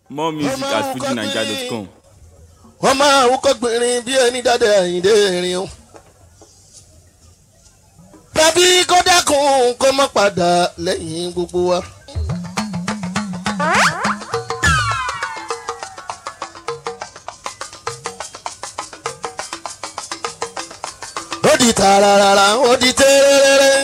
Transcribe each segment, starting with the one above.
more music at fujinaija.com. wọ́n máa wúkọ́ gbìnrín bí ẹni dáadé àyíndé erin o. tàbí kó dákun kó má padà lẹ́yìn gbogbo wa. ó di tààràràrà ó di tẹ́rẹ́rẹ́rẹ́.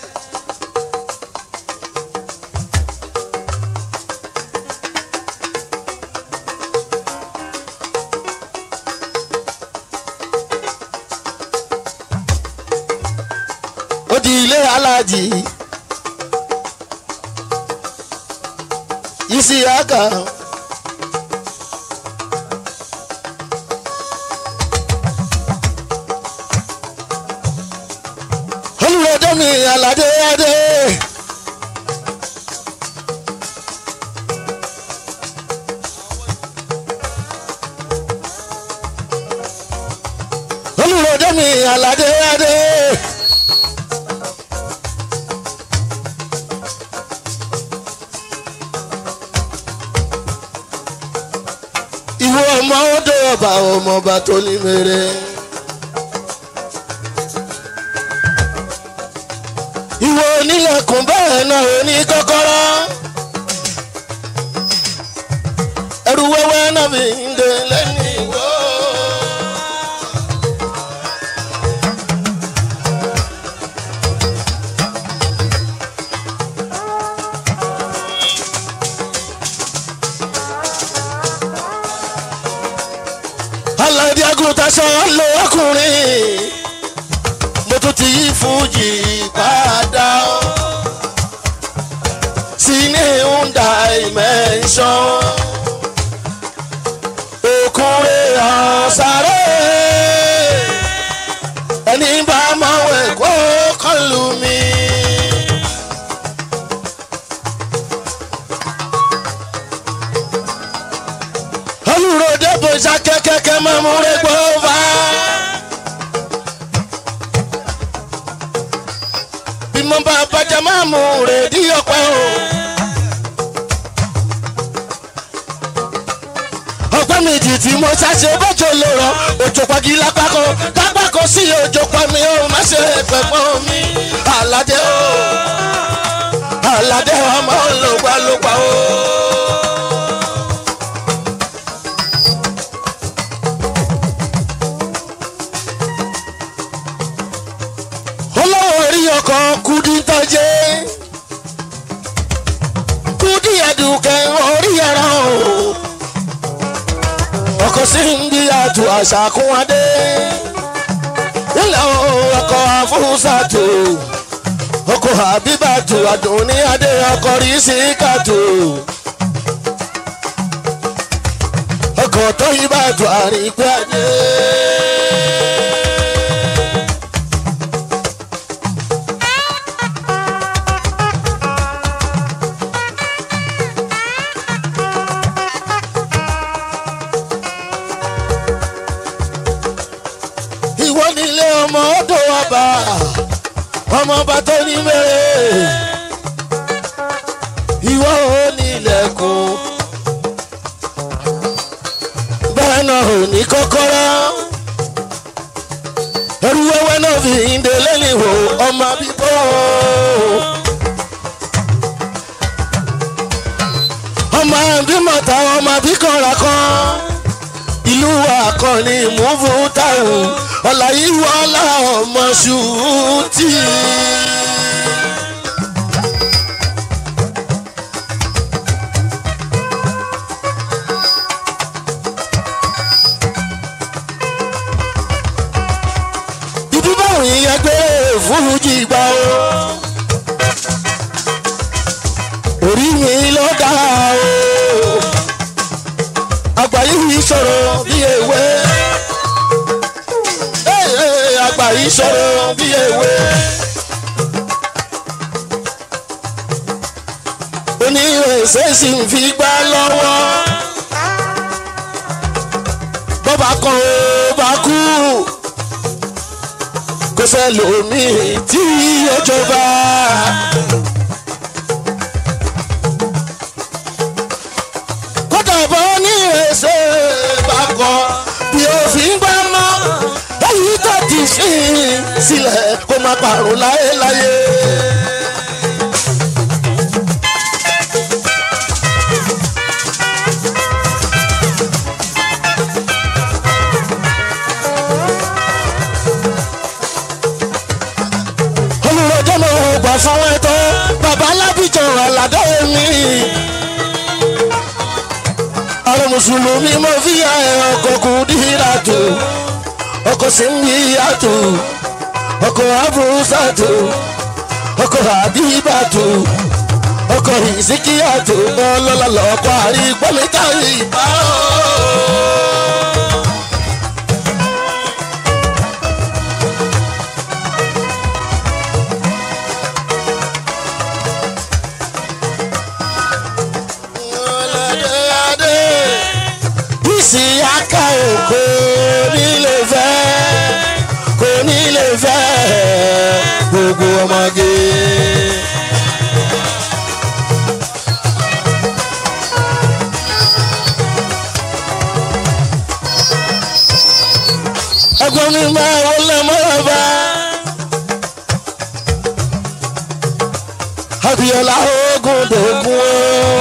ó di ilé aláàjì isi aka olùrọ̀dọ́ mi aládé adé olùrọ̀dọ́ mi aládé adé. ìwọ ọmọ ọdọ ọba ọmọọba tó ní mèrè. ìwọ onílẹ̀kùn bẹ́ẹ̀ náà ò ní kọ́kọ́rọ́. ẹrù wẹ́wẹ́ náà fi ń dè lẹ́nu ìwọ. aládé agùntàṣọ ló ọkùnrin mo tún ti yí fújì padà ó sí ní honda dimension òkúnrin ọ̀sáré ẹni bá máa wẹ̀ kó kọlù mi. olùròdé bòjá kẹ́kẹ́kẹ́ máa mú rẹ̀ gbọ́ wá. bí mo bá bàjẹ́ máa mú rẹ̀ dí ọ̀pẹ́ o. ọgbẹ́ mi jì tí mo ṣàṣe bọ́jọ́ lè rọ òjò pagi lápákó dápákó sí òjò pa mi ó má ṣe pẹ̀pọ̀ mi. àlàdé o àlàdé ọmọ lògbàlògbà o. olówó orí ọkọ̀ kudi tọ́jẹ́ kudi ẹ̀dùnkẹ́ orí ẹ̀rọ ọkọ̀ sí ń bí àtù àṣàkún adé ilẹ̀ ọkọ̀ àfúnṣàtò ọkọ̀ àbíbàtò àdùnní adé ọkọ̀ rí sí kàtó ọkọ̀ tó yí bàtò àrígbé adé. ìwọ nílé ọmọ ọdọ ọba ọmọ ọba tó ní mẹ́rẹ̀ ìwọ ò nílẹ̀kùn bẹ́ẹ̀ náà ò ní kọ́kọ́rọ́ ẹrú wẹ́wẹ́ náà fi ìdè lẹ́yìn wò ọmọ bíbọ́ ọmọ bímọ̀ta ọmọ bíkànlá kan ìlú akọni múfú táwọn ọ̀làyíwọ́lá ọmọ ṣùtì. ìdúbọ̀ ìyẹn gbé fújì gbà ó. orí mi ló dá o àgbà yìí sọ̀rọ̀ bí ewé. àgbà yìí sọ̀rọ̀ bí ewé. oníwèsè sì ń fi gbá lọ́wọ́. bọ́bá kan ó bá kú. kò sẹ́lòmíì tí ó jọba. kódà bàbá onírèsè bá kọ bí òfin gbá mọ́ èyí tó ti fi sílẹ̀ kó má parun láéláé. olùrọ̀jọ́ mọ̀ ọ́ gbà fáwọn ẹ̀tọ́ bàbá alábìjọ aládé mi. ààrẹ mùsùlùmí mo fi ẹ̀ ọkọ̀ kù dìrà tó ọkọ̀ sí ń bí àtò ọkọ̀ abúrúsàtò ọkọ̀ àbíbàtò ọkọ̀ ìsìkíyàtò ọlọ́lá lọ́kọ̀ àrígbọ́mítà ìbá. Bísí aka kò ní lè fẹ́ kò ní lè fẹ́ gbogbo ọmọge. Ẹgbọ́n mi máa wọlé mọ́ra bá. Abiola ogun dògún o.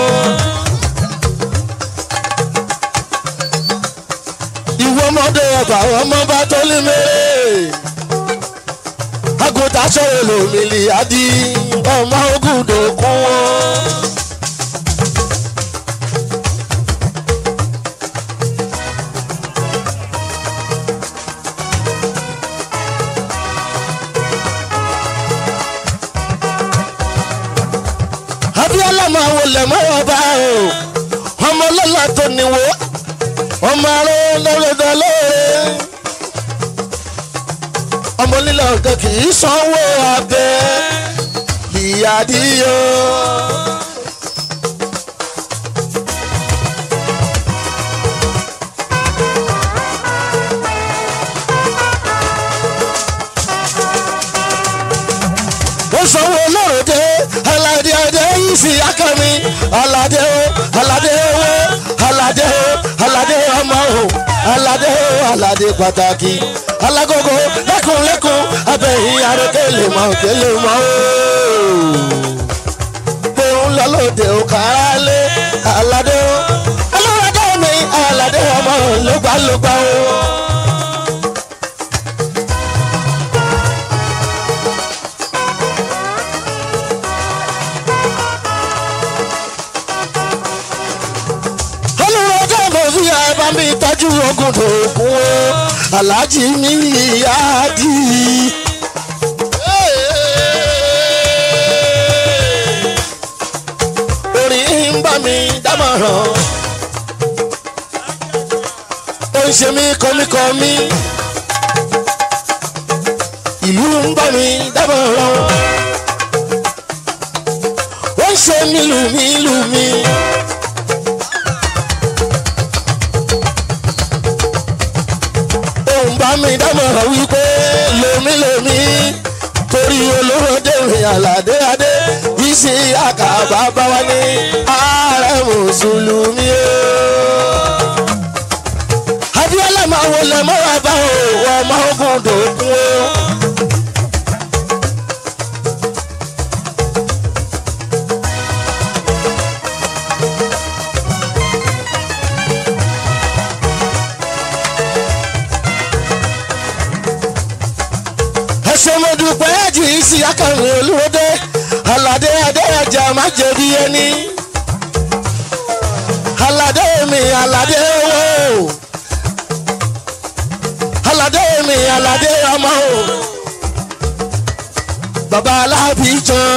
ìwọ ọmọdé ọba ọmọ bá tó lé mẹ́rẹ̀. àgùntàn sọ̀rọ̀ lòmìnì àdí ọmọ ogun dòkun wọn. abiola máa wọlé mọ́wọ́ bá o ọmọ lọ́la tó níwó ọmọ aró lọ́rọ̀dọ̀ lóore ọmọ lílọ ọ̀gá kì í sanwó abẹ ìyàdíyọ. ó sanwó lọ́rọ̀dẹ aládé adé yìí sí akami aládé o aládé owó aládé o aládé ọmọ o aládé o aládé pàtàkì alágógó lẹ́kùnlẹ́kùn abẹ́yìn arékèlè mọ́ kélé mọ́ o. gbóhùn lọ́lọ́dẹ ò kárálé aládé o aládé mi aládé ọmọ lógbàlógbà o. olùrọ̀jọ́ mo fi àbá mi tọ́jú ogun dòkun o aláàjì mi ìyá dì í. orin ń bá mi dámọ̀ràn ó ń ṣe mí kọ́míkọ́mí ìlú ń bá mi dámọ̀ràn ó ń ṣe mí lù mí lù mí. òun bá mi dámọ̀ràn wípé lomi lomi torí olóró dèrè àlàdé adé ìsì àkàbà bá wá ní ààrẹ mùsùlùmí o. abiola máa wọlé mọ́ra bá o ọmọ ogun dòkun o. ẹsẹ̀ mo dúpẹ́ jù í sí akọrin olúwọ́dé aládé adéyàjà má jẹ̀bi ẹni aládé mi aládé owó aládé mi aládé ọmọ o bàbá alábìjàn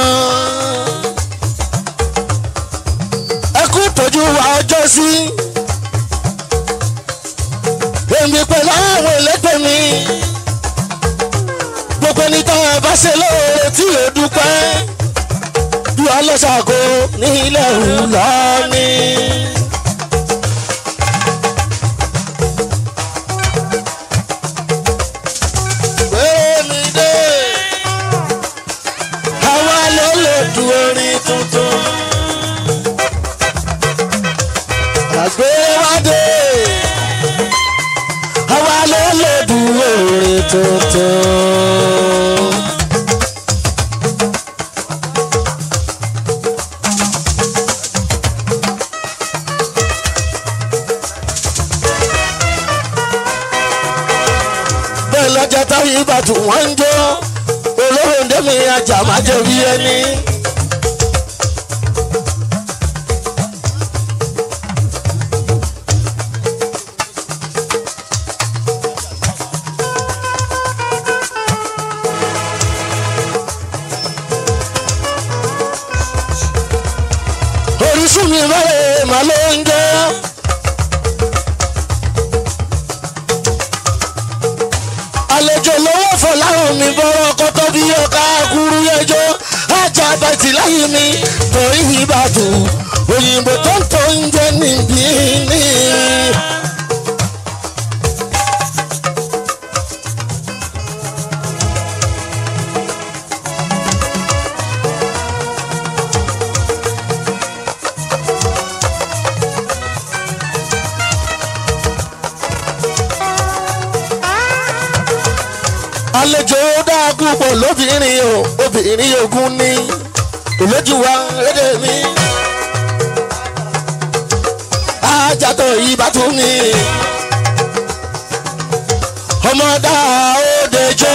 ẹkú tọ́jú wa ọjọ́ sí èmi pẹ̀lú àwọn ẹlẹ́gbẹ́ mi gbogbo ẹni tó ẹ bá ṣe lóore tí ò dúpẹ́ bí ọlọ́ṣàkó ní ilẹ̀ ìlọ́ni. Gbémi-dé, àwa ló lè du orin tuntun. Àgbé wá dé àwa ló lè dúró rè tuntun. bẹ́ẹ̀ lọ́jọ́ táyé ìbàdàn wọ́n ń jó olóhùn dẹ́mi ajá máa jẹ́ bí ẹni. orísun mi bẹ́ẹ̀ máa ló ń jó. àlejò lọ́wọ́ fọláhùn mi bọ́rọ̀ kọ́tọ́ bí ọ̀ka kúrú yẹjọ́ ajá bàtì láyé mi torí ìbàdàn òyìnbó tó ń tó ń jẹ́ níbí ní. àlejò dáa púpọ̀ lóbìnrin o obìnrin ogun ní olójú wa lédè mi. ajatọ̀ ìbátú mi ọmọdá òdejọ́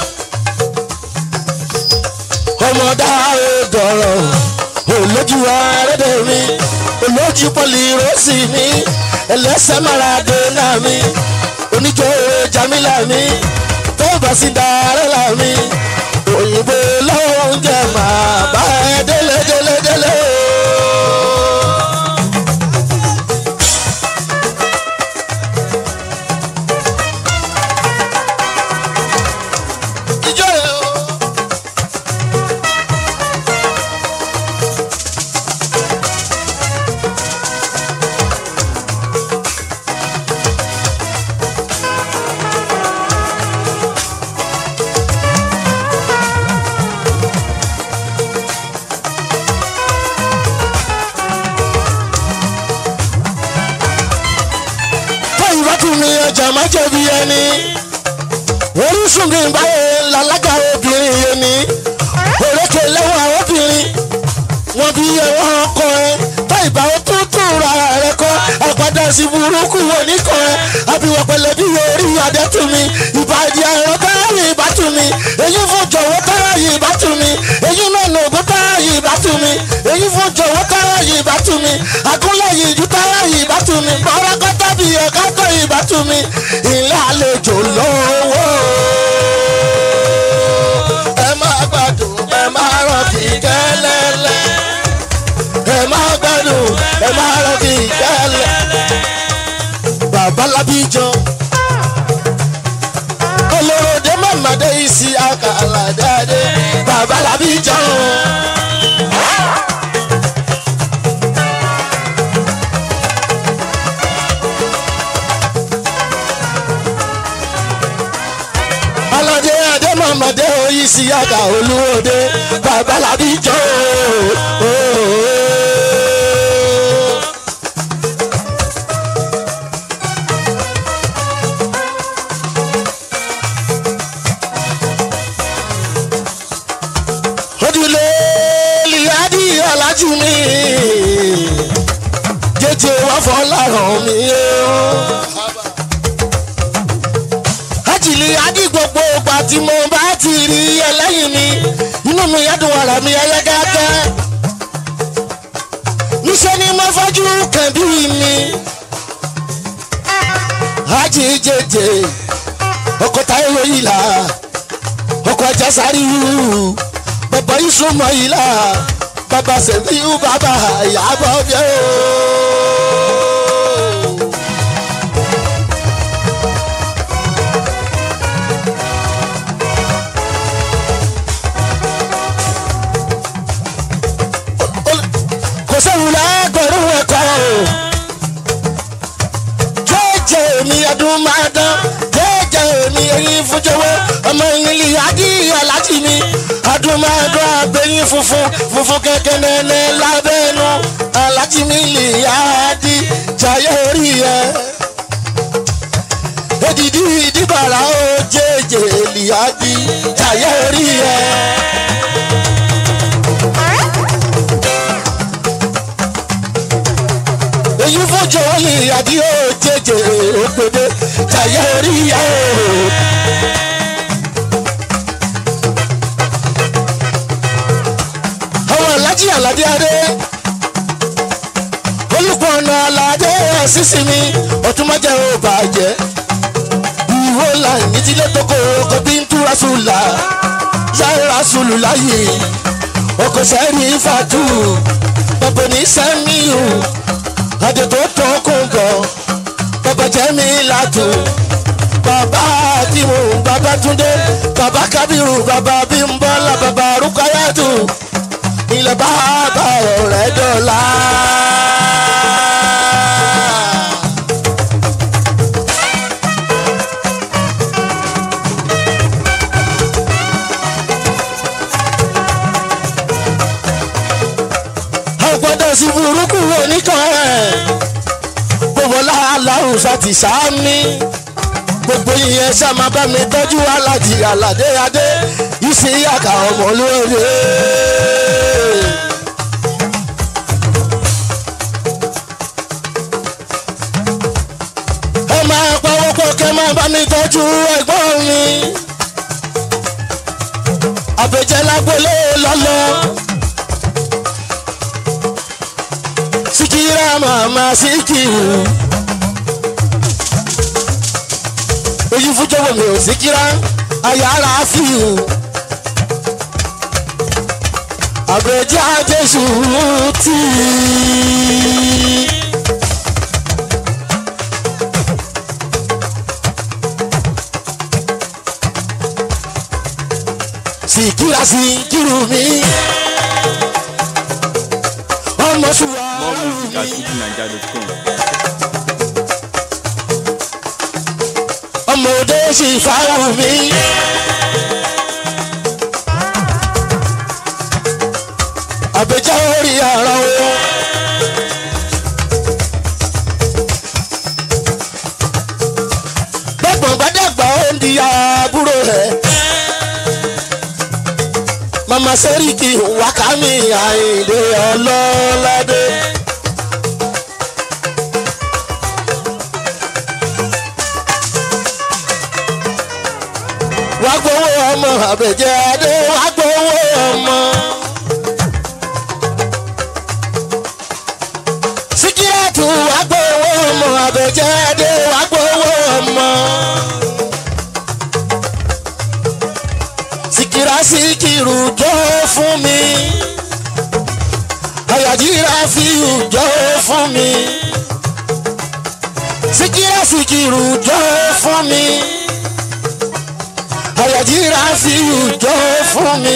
ọmọdá òdọ̀rọ̀ olójú wa lédè mi olójú pọ̀lì rọ́ọ̀sì mi ẹlẹ́sẹ̀ maradona mi oníjó jamila mi tó bá sí dára là mí òyìnbó lọ́wọ́ ń jẹ màá bá ẹ délé délé délé. Ijó rẹ̀ o. fọyín bá tún mi ọjà má jẹ̀bi ẹni orísun bí n bá yẹ lálága obìnrin yẹn ni òrékè lẹ́wọ̀n obìnrin wọn bí ẹwọ́n ọkọ ẹ tó ìbá ó tún tún ra rẹ kọ́ àpàdé sí burúkú oníkan ẹ àbíwọ̀ pẹ̀lẹ́ bí orí adẹ́tù mi ìbàdí ẹ̀rọ táyà ìbátú mi èyí fún jọ̀wọ́ táyà ìbátú mi èyí náà lògùn táyà ìbátú mi èyí fún jọ̀wọ́ táyà ìbátú mi àgúnlẹ̀ yìí ju táyà ìbátú mi bọ́rọ́kọ́ tábì ẹ̀ka tó ìbátú mi ilé àlejò lọ́wọ́ ẹ máa gbádùn ẹ máa rọ̀ kí kẹ́lẹ́lẹ́ ẹ máa gbádùn ẹ máa rọ̀ kí kẹ́lẹ́ babalábíjọ olóròdé mọ̀mọ́dé isi àkàlà dáadé babalábíjọ. alọ́dé adé mọ̀mọ́dé isi àkà olúwòde babalábíjọ. ojúlé lìyádì alájú mi jẹjẹ wá fọláràn mi o. ajílì adí gbogbo ìgbà tí mo bá ti rí ẹlẹ́yìn mi inú mi yádùn ara mi ẹlẹ́gàgẹ́. níṣẹ́ ni mo fojú kẹ̀bí mi. ají jẹjẹ ọkọ̀ táyọ̀ yìí là ọkọ̀ ẹja sáré wúrú bàbá ìsúnmọ́ yìí là bàbá sẹ̀fíù bàbá ìyàbọ̀ bíẹ́ o. kò sẹ́wù lẹ́gbẹ̀rún ẹ̀kọ́ o jẹ́jẹ́ mi ọdún máa dán jẹ́jẹ́ èmi eyín fúnjọwọ́ ọmọ ìyìnlí adìyẹ alájí mi adúmọ̀dọ́ abẹ́yìn funfun funfun kẹ̀kẹ́ nẹ́nẹ́ lábẹ́nu alájí mi lè yá di jayé orí ẹ. Èdìdí ìdíbàrà ó jẹ́jẹ́ lè yá di jayé orí ẹ. èyí fọjọ́ lè yàdí ó jẹjẹ òpèdè jayé orí ẹ. àwọn alájí aládé adé olùpọ̀nà aládé sísì mi ọ̀túnmọ́jẹ́ ò bàjẹ́ ìwó làyìn tílé tókò ọkọ̀ bí ń túra sùlà yára sùlù láyè ọkọ̀ sẹ́rí fàtú bàbá ní sẹ́míù adé tó tó kún gan bàbá jẹ́mi látò bàbá àdìmú bàbá túndé bàbá kábírù bàbá bímbọ́lá bàbá rúkáyàtù ilẹ̀ bàbá ọ̀rẹ́ dọ̀la. àgbọ̀dọ̀ sí burúkú oníkan ẹ̀ gbogbo aláhùsá ti sáámi gbogbo ìyẹn sáma bá mi tọ́jú alájì aládé adé ìsì àkà ọmọ lóore. ẹ máa pawọ́pọ̀ kẹ́ máa bá mi tọ́jú ẹ̀gbọ́n mi àbẹ̀jẹ̀ lágbólé lọ́lọ́. sikira mama sikiru ojú fújọwọ mi ò sikira ayára fíù àgbẹjá jésù tí. sikira sikiru mi ọmọ sùwà. More music at fujininja.com. ọmọdé sì fara mi. àbẹ̀já orí ara wọn. gbọ̀ngbọ̀n gbàdàgbà ó ń di àbúrò rẹ̀. mama sẹ́ríkì wákàmí àìdè ọlọ́ládé. wá gbowó ọmọ àbẹ̀jẹ̀ adé wá gbowó ọmọ. síkírẹ́tù wá gbowó ọmọ àbẹ̀jẹ̀ adé wá gbowó ọmọ. síkírá síkírù jọ fún mi. àyàjíra fíù jọ fún mi. síkírá síkírù jọ fún mi àyàjíra fi ìjọ fún mi.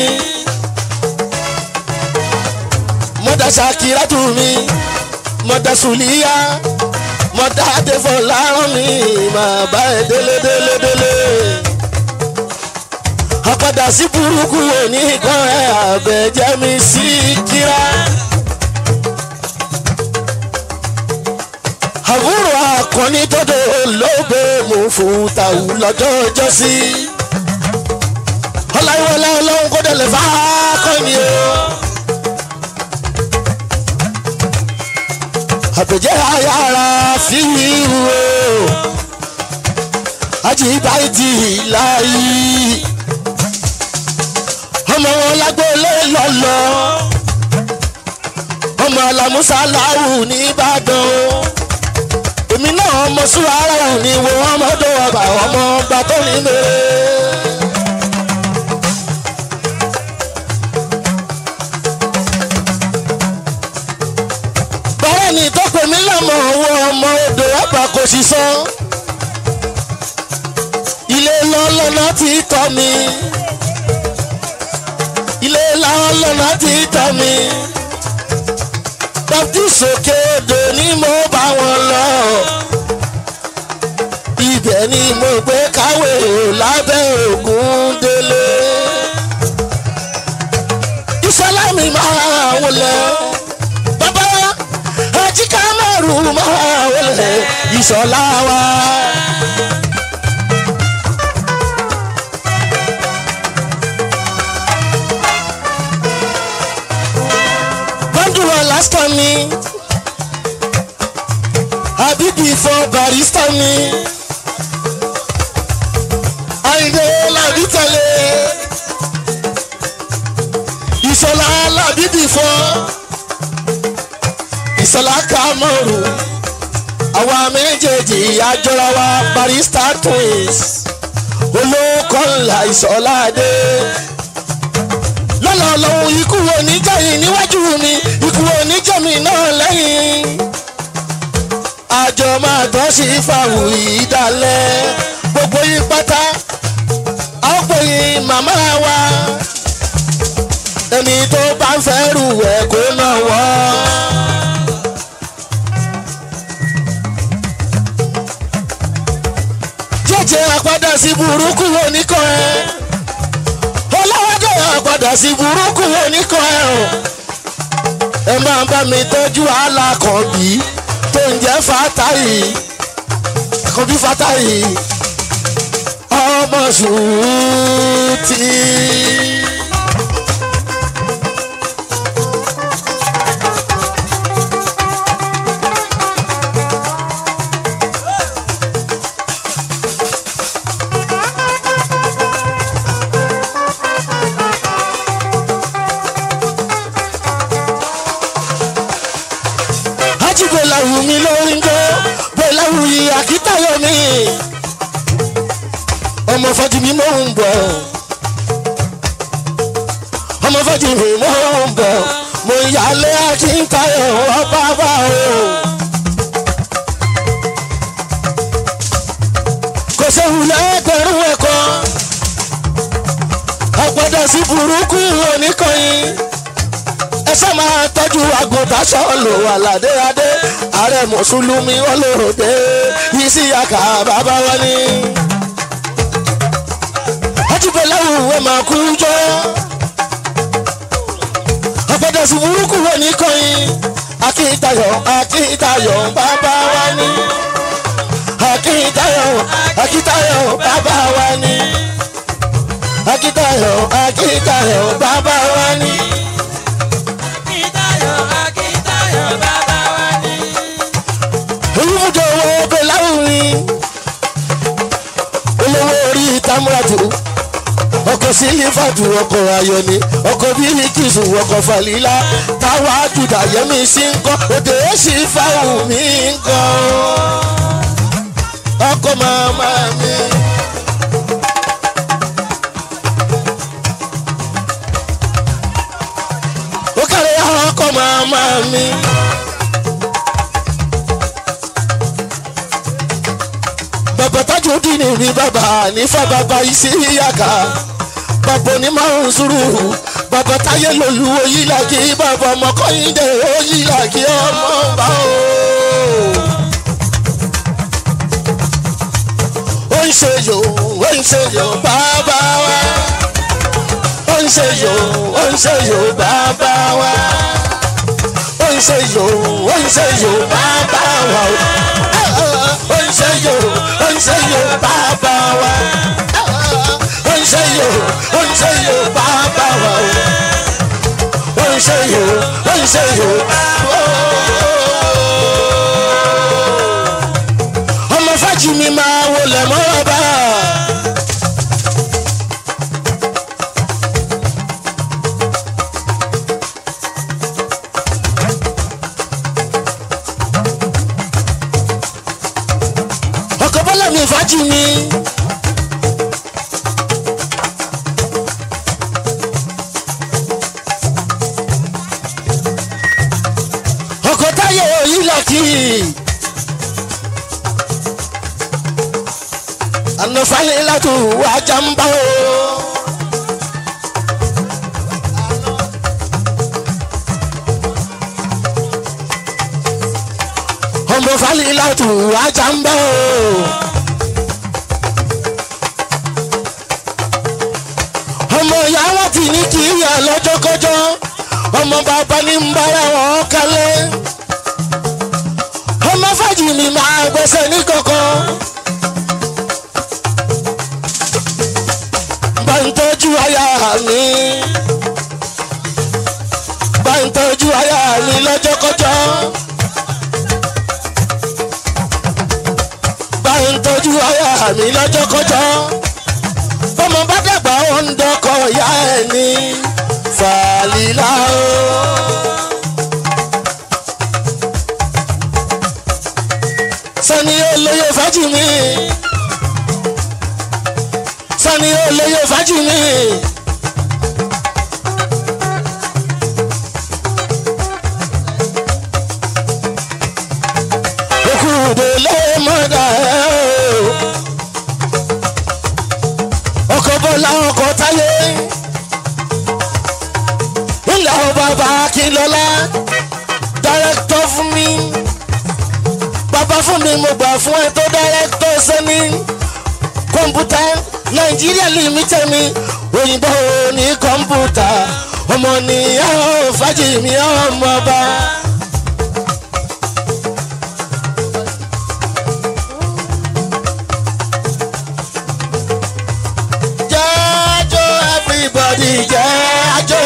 mọ́dà ṣàkírà tù mí mọ́dà sùlíyà mọ́dà àdéfọ́ lárùn mi máa bá ẹ délé délé délé. àpàdà sí burúkú òní kan ẹ àbẹ̀jẹ́ mi sí kíra. àbúrò akọni tọ́dọ̀ olóògbé mú fún tàwù lọ́jọ́ ọjọ́ sí. ọláyíwọlá ọlọ́run kó dẹ̀lẹ̀ fà á kọ́ ni o. àpèjẹ́ ayára fi wíwú o. ajíbáyìtì láyé. ọmọ wọn lágbólé lọ́lọ́. ọmọ alamusa láwù nìbàdàn o èmi náà ọmọ súra ara ò ní wo ọmọdé ọba ọmọ ọba tó ní mèrè. bẹ́ẹ̀ ni tó pè mí lọ́mọ owó ọmọ odò ọba kò sì san. ilé lọ́lọ́nà ti tọ́ mi. ilé lọ́lọ́nà ti tọ́ mi. dọ́kítì sókè odò ni mo bá wọn lọ ibẹ̀ ni mo gbé káwé ìṣọ̀lá wa. bọ́ndùrù alaska mi àbíbí fún barista mi àyìnbó làbí tẹ̀lé ìṣọ̀lá làbíbí fún ìṣọ̀lá kàmọ́rù àwa méjèèjì àjọra wa barista twins olóko ńlá ìṣọ̀lá dé lọ́nà ọlọ́run ikú oníjàyìn níwájú mi ikú oníjàmí náà lẹ́yìn àjọ máa tọ́ sí fàwù ìdálẹ́ gbogbo yín pátá ọ̀pọ̀ yín màmá wa ẹni tó bá ń fẹ́ rù ẹ̀ kó náà wọ́. jẹ́jẹ́ àpadà sí burúkú oníkan ẹ̀ ọlọ́wọ́dọ̀ àpadà sí burúkú oníkan ẹ̀ o ẹ máa bá mi tọ́jú alákọ̀ọ́bí tó ń jẹ́ fatayi àkọ́bí fatayi ọmọ sùúrùtì. ajibo lawu mi lórí ń gbó bó lawu yìí àkítayọ mi ọmọ fọjú mi mò ń bọ̀ ọmọ fọjú mi mò ń bọ̀ mo yálé àkítayọ ọba bá o. kò séwu lẹ́gbẹ̀rún ẹ̀kọ́ àgbàdo sí burúkú oníkànnì ẹsẹ̀ máa tọ́jú àgùntàn sọ́ọ̀lù aládéadé ààrẹ mùsùlùmí olóòdè yìí àkà bàbá wọn ni. ajibọláwù ẹ máa kú jọ ọ̀pọ̀dọ̀ sí burúkú wọn ní kọ́yìn akíntayọ̀ akíntayọ̀ bàbá wa ni. akíntayọ̀ akíntayọ̀ bàbá wa ni. akíntayọ̀ akíntayọ̀ bàbá wa ni. olùmújọ owó ọbẹ̀ láwùrín olówó orí tamuratu ọkọ̀ sílífàtù ọkọ̀ ayọ̀ni ọkọ̀ bíríkìsù ọkọ̀ falila táwa àjùdà yẹmi sí ń kọ́ òde èsì fáwọn mi ń kọ́ ọkọ̀ màmá mi. ó kàrẹ́ ọkọ̀ màmá mi. bàbá tájú dínì ní bàbá nífà bàbá isi yàgà bàbá onímọ̀ nsúrù bàbá táyé lòlú oyílàkì bàbá ọmọkọ́yìndé oyílàkì ọmọ bá o. ó ń ṣe yò ó ń ṣe yò bàbá wa ó ń ṣe yò ó ń ṣe yò bàbá wa ó ń ṣe yò ó ń ṣe yò bàbá wa ó ń ṣe yò ó ń ṣe yò bàbá wa ó ń ṣe yò ó ń ṣe yò bàbá wa ó ń ṣe yò ó ń ṣe yò ọmọ fájì mi máa wọlé mọ́ra bá. ọkọ̀ bọ́lá mi fájì mi. ọkọ̀ táyé òyìn lọ́kì. ànàfàlẹ́ látò wájà ń bá o. ọmọ fàlẹ́ látò wájà ń bá o. ọmọ ìyá wọn ti ní kí ìyá lọ́jọ́kọ́jọ́ ọmọ bàbá ní ń bára wọn kálẹ̀ ọmọ fàjì mi máa gbẹ́sẹ̀ ní kankan. bá ń tọ́jú aya mi. bá ń tọ́jú aya mi lọ́jọ́kọ́jọ́. bá ń tọ́jú aya mi lọ́jọ́kọ́jọ́. bọ́mọ bá dàgbà ó ń dọ́kọ̀ ìyá ẹ̀ ní fàlílà o. sani olóyè fàájì mi sani olóyè fàájì mi. okùnde ló mọ̀dà ẹ̀ o. ọkọ̀ bọ́lá ọkọ̀ táyé. ńlá o bàbá akínlọ́lá dárẹ́kítọ̀ fún mi bàbá fún mi mo gbà fún ẹ tó dárẹ́kítọ̀ sẹ́ni kọ̀ǹpútà nàìjíríà limited mi òyìnbó ní kọ̀ǹpútà ọmọ nìyá fàájì mi ọmọ ọba. jájó everybody jájó.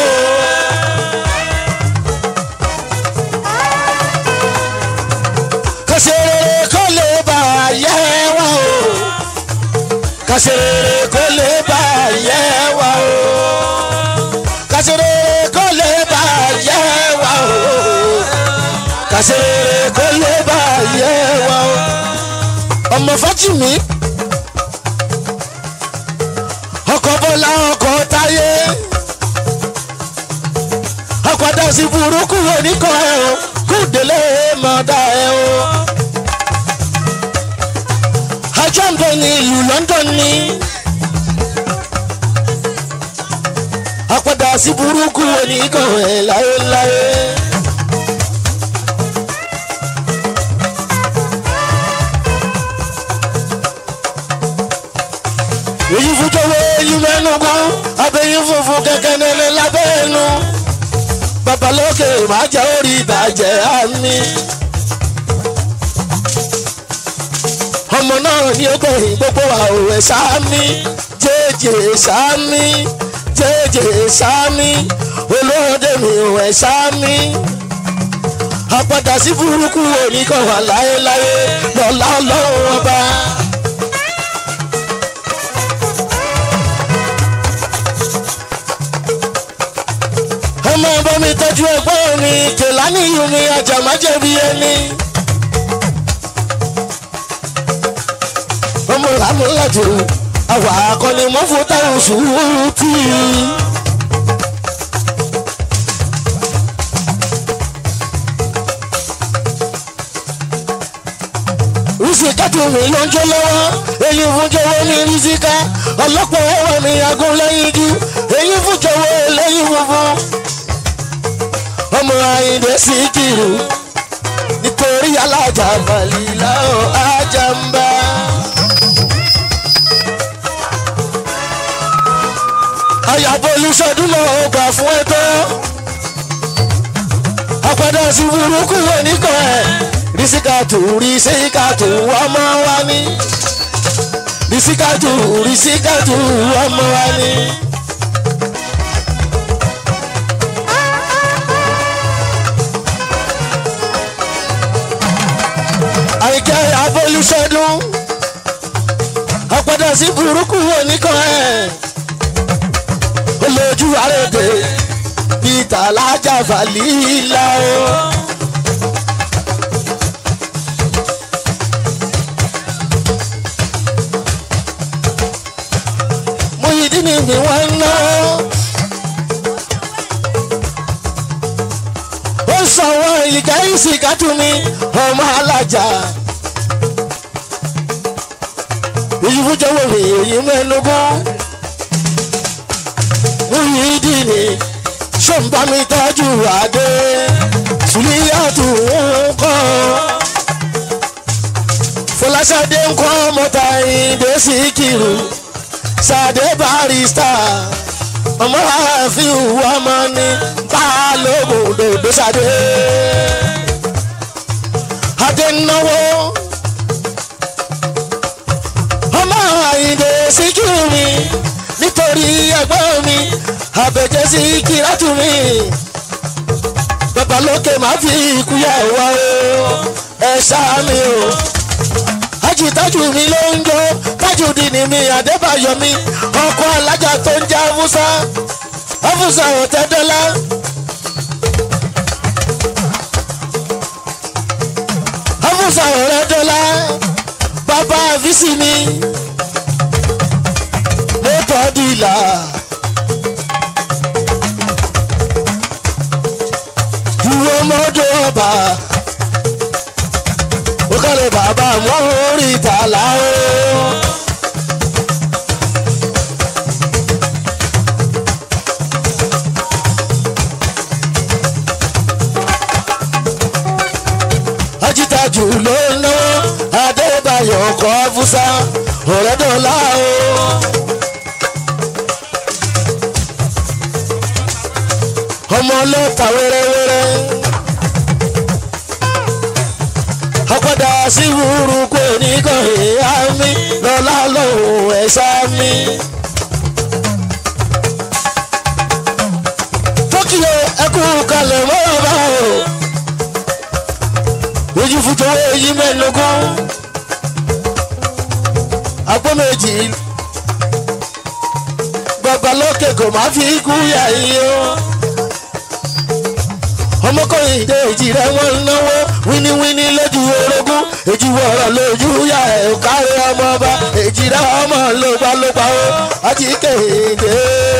kàṣeré kó lè bà yẹ wá o kàṣeré kó lè bà yẹ wá o kàṣeré kó lè bà yẹ wá o kàṣeré kó lè bà yẹ wá o ọmọ Fájìmí ọkọ Bọ́lá ọkọ Táyé ọ̀padà sí burúkú oníkan ẹ̀ o kúndélé mọ̀dá ẹ̀ o. ajá ń bẹ ní ìlú London ní. ọ̀padà sí burúkú oníkan ẹ̀ láéláé. èyí fújọwọ́ èyí mẹ́nu gan abẹ́yìn funfun kẹ̀kẹ́ nílẹ̀ lábẹ́ ẹnu babalókè máa jẹ́ orí ìbàjẹ́ àmì. ọmọ náà ní ó gbẹ̀yìn gbogbo àwòrán sámi jẹ́jẹ́ sámi jẹ́jẹ́ sámi olóde mi ò ẹ̀ sámi. àpàdà sí burúkú oníkan wà láéláé lọ́lá ọlọ́run ọba. ọmọ ọba mi tọ́jú ẹ̀gbọ́n mi kèlání yìí mi àjàmájẹ̀bi ẹni. ọmọ làmúlàjò àwa akọni mọ́fún táwọn sùúrù tì í. rísíkà tó mi ló ń jó lọ́wọ́ èyí fún jọ̀wọ́ ní rísíkà ọlọ́pàá ẹ̀wọ̀n mi agún lẹ́yìn jú èyí fún jọ̀wọ́ lẹ́yìn funfun ọmọ Àyìndé Síkírù nítorí alájà balìlà ó ajá ń bá. àyàbọ̀ olùsọdún náà ó gbà fún ẹ tó. àpàdé sí burúkú oníkan ẹ̀ rísíkàtù rísíkàtù ọmọ wa ní. rísíkàtù rísíkàtù ọmọ wa ní. àìkẹ́ abolúṣẹ́dún ọ̀padà sí burúkú oníkan ẹ̀ olójú àrèdè peter alájà fàlílà o. Muyideen mi wọ́n ń ná. ó sọ̀wọ́ ìkà ìsìkàtú mi ọmọ alájà. ìyíwújọwọ́ mi èyí mẹ́nugún. Muyideen ni ṣọ́nbà mi tọ́jú adé sùlíyàtù ń kọ́. Fọláṣadé ń kọ́ mọ́ta ìdè Síkírù Sàdé barista ọmọ ààfin ọmọ ní balógun dòdò Sàdé. adé náwó ọmọ àyìndé síkírù mi nítorí ẹgbẹ́ mi àbẹ̀jẹ̀ sí kírátù mi babalókè má fi ikú yà wá o ẹ ṣáá mi o ajitájú mi ló ń jó tájùdí ni mi àdébáyọ̀ mi ọkọ alájà tó ń jẹ́ haúsá haúsá ọ̀tẹ́dọ́lá. haúsá ọ̀rẹ́dọ́lá bàbá àfíìsì mi mọ́tò dìlà. ìwọ mọ́tò ọba ó kọ́lé bàbá wọn orí ìtàlá o. ajitaju ló ń náwó adébáyọ̀ ọkọ̀ fúsá ọ̀rẹ́dọ̀lá o. ọmọ ọlọ́ta wẹ́rẹ́wẹ́rẹ́. ọ̀padà sí wúrú kò ní kàn ìyá mi lọ́lá lòun ẹ̀ṣá mi. tókìyọ ẹkú kalẹ̀ mọ́ra bá o. ojú fútu èyí mẹ́lógún. àpò méjì babalókè kò má fi kú yà yí o ọmọkùnrin ìdè èjì rẹ wọn ń náwó wíníwíní lójú orogún èjì wọ̀rọ̀ lójú yá ẹ̀ ò kárí ọmọ ọba èjì rẹ ọmọ lógbálógbá o àti kéde.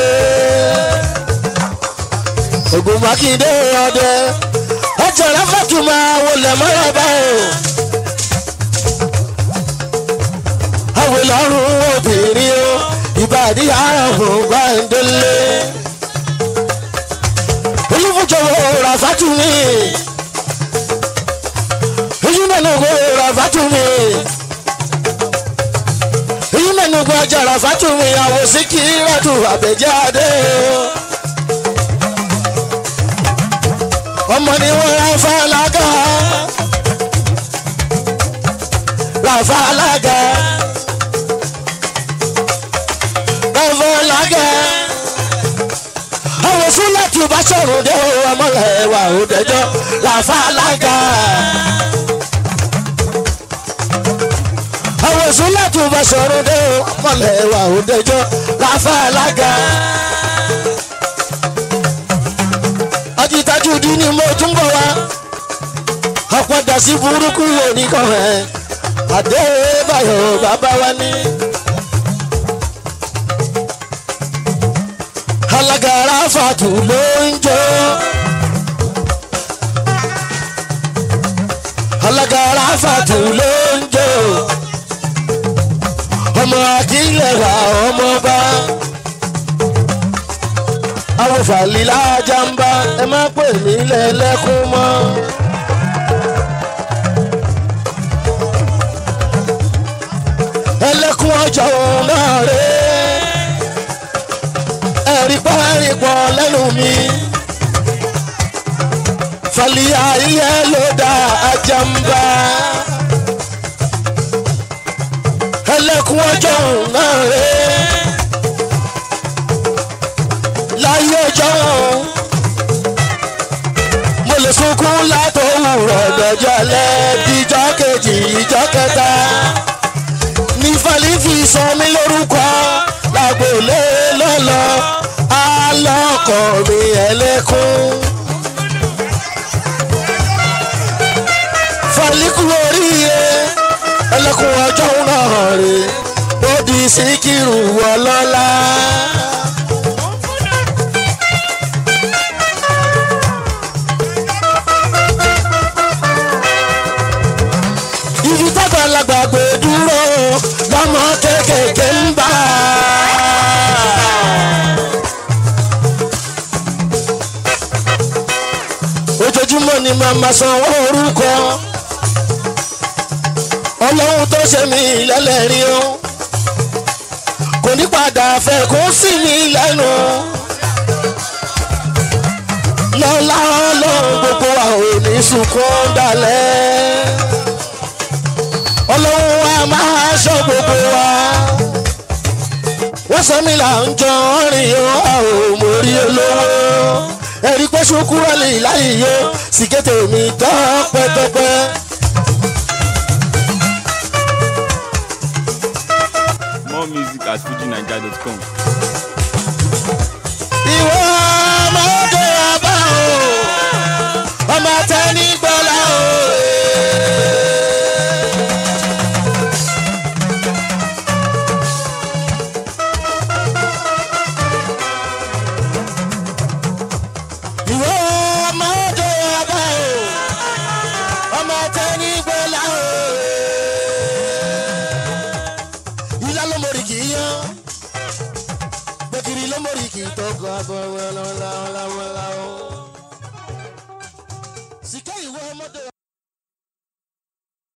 ògùn mákindé ọdẹ ọjà ráfàtú máa wọlé mọ́ra bá o. àwọn ìlọrun obìnrin o ìbàdí àrùn gbàǹdélé olùfúnjọwọ ràfàtú mi èyí mẹ́nu kó ràfàtú mi èyí mẹ́nu kó ajá ràfàtú mi àwòsí kí ràtú àbẹ̀jáde ọmọ ni wọ́n ra fàlágà ràfàlágà ràfàlágà àwọn fúlẹ̀ tí o bá sọ̀rọ̀ dé o ọmọlẹ̀ wà ó dẹjọ́ làfa alága. àwọn fúlẹ̀ tí o bá sọ̀rọ̀ dé o ọmọlẹ̀ wà ó dẹjọ́ làfa alága. ajítájú dín ní mo tún bọ̀ wá ọ̀pọ̀dà sí burúkú oníkan ẹ̀ adébáyọ̀ bàbá wa ní. alágara fàtú ló ń jó. alágara fàtú ló ń jó. ọmọ akílẹ̀ wà ọmọ bá. àwọn fàlílà jàmbá ẹ má pè mí lẹ́lẹ́kún mọ́. ẹlẹ́kún ọjọ́ náà rèé ẹ̀rí pẹ́ẹ́rì pọ̀ lẹ́nu mi. Fàlíyà iye ló dá ajamba. Ẹlẹ́kùn ọjọ́ náà rẹ̀. Láyé ọjọ́ mo lè sunkún látòwúrọ̀ dọ̀jọ́ alẹ́ díjọ́ kejì ìjọ́ kẹta. Ní Fàlí fi sọ mí lórúkọ lágbolé lọ́lọ́ alọ́kọ̀ mi ẹlẹ́kún. Fàlíkù oríire ẹlẹ́kùn ọjọ́ náà rè ó di síkírù ọlọ́lá. ibi tágbàlagbà gbé dúró lọ́mọ kéékèèké ń bá ojoojúmọ́ ni màmá sanwó orúkọ ọlọ́run tó ṣe mí lẹ́lẹ́rìí o kò ní padà fẹ́ kó sí mi lẹ́nu lọ́lá ọlọ́run gbogbo wa ò ní sunkún dalẹ̀. ọlọ́run a máa ṣọ́ gbogbo wa. wọ́n sọ mí là ń jọ rìn ó a ò mórí olówó. ẹ̀rí pé ṣukúrọ̀ lè láyé yó sìkété mi tán pẹ́pẹ́pẹ́. More music at fujinaija.com. ìwọ